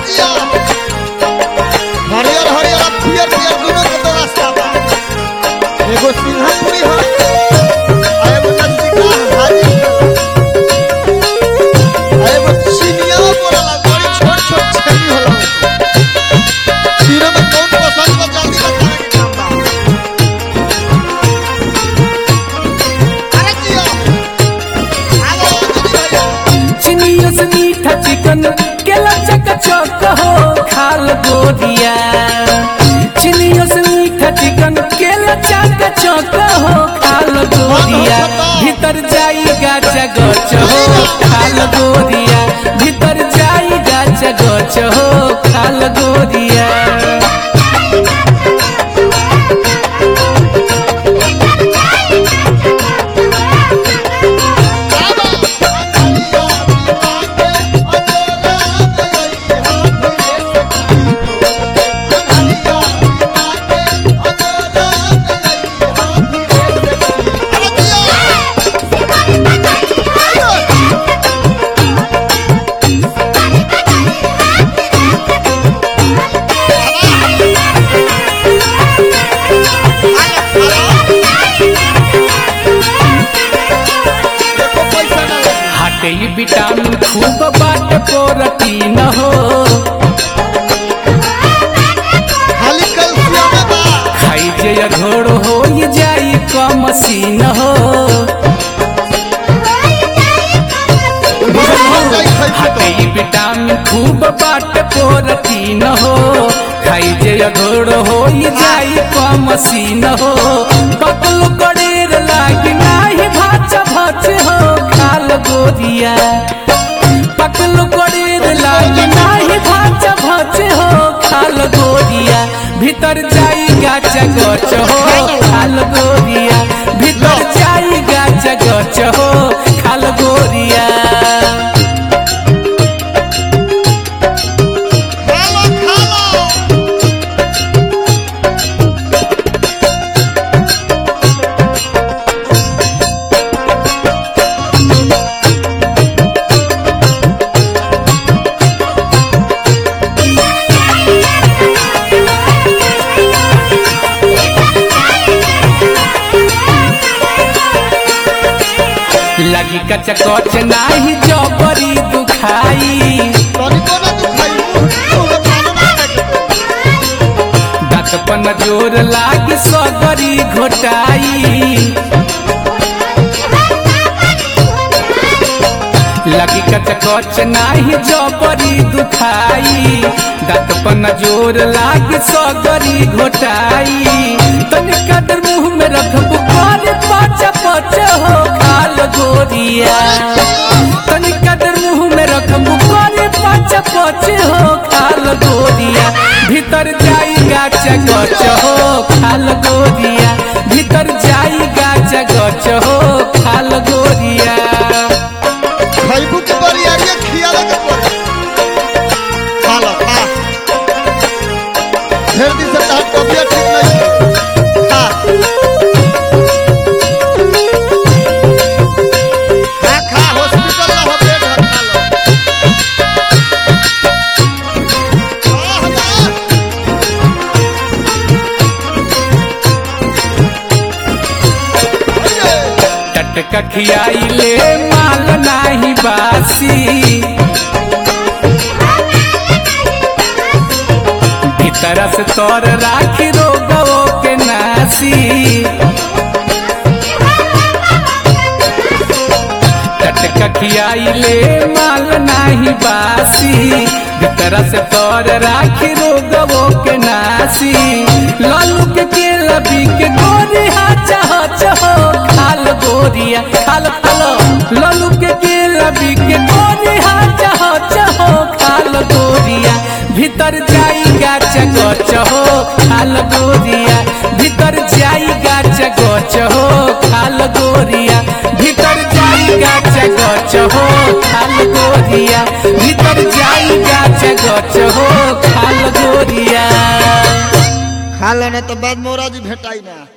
जिया हरियर हरियर आ पियर पियर दुनो के तो रास्ता बा एगो सिंहपुरी हो आ एगो नजदीका हाजी आ एगो चिनिया बोलला बड़ी छोट छोट छेली होला तीनों में कौन पसंद बा जल्दी बतावे के काम बा अरे जिया आलो दीदी भैया चिनियों से मीठा चिकन केला चक चौक हो खाल गोदिया चिनियों से मीठा चिकन केला चक चौक हो खाल गोदिया भीतर जाई गाचा गच हो खाल गोदिया भीतर जाई गाचा गच हो खाल गोदिया हटे ई विटामिन खूब बाट प्रोटीन हो खाली कैल्शियम बा खाई जे अघोड़ हो ये जाई कम सीन हो हटे ई विटामिन खूब बाट प्रोटीन हो खाई जे अघोड़ हो ये जाई कम सीन हो कतल कड़ेर लागी नाही भाच भाच हो खाल गोरिया पकल कड़ेर लागी नाही भाच भाच हो खाल गोरिया भीतर जाई गाच गच हो खाल गोरिया भीतर जाई गाच गच हो खाल गोरिया खालो खालो लगी कच कच नाही जबरी दुखाई तनिको ना दुखाई मुंह खानो ना दांत पन जोर लागी सगरी घोटाई लगी कच कच नाही जबरी दुखाई दांत पन जोर लागी सगरी घोटाई तनिका देर मुंह में रखबू करे पच पच हो खाल गोरिया तनिका देर मुंह में रखबू करे पच पच हो खाल गोरिया भीतर जाई गाच गच हो खाल गोरिया भीतर जाई गाच गच हो खाल गोरिया खैबू के बरियारिया खियाला के पड़े खाला खा ढेर दिन से तहार तबियत ठीक नहीं है खा खा खा हॉस्पिटल ना हो बेड है खा लो आह, आह। अरे, टटका खियाई ले माल नाही बासी भीतर से तोर राखी रोगो के नासी टटका खियाई ले माल नाही बासी भीतर से तोर राखी रोगो के नासी लालू के केला बी के गोरी हाचा हाचा हो खाल गोरिया खाल खालो लालू के केला बी के गोरी हाचा हाचा हो खाल गोरिया भीतर जाई गाच गच हो खाल गोरिया भीतर जाई गाच गच हो खाल गोरिया भीतर जाई गाच गच हो खाल गोरिया भीतर जाई गाच गच हो खाल गोरिया खा लेने तो बाद मोरा जी भेटाई ना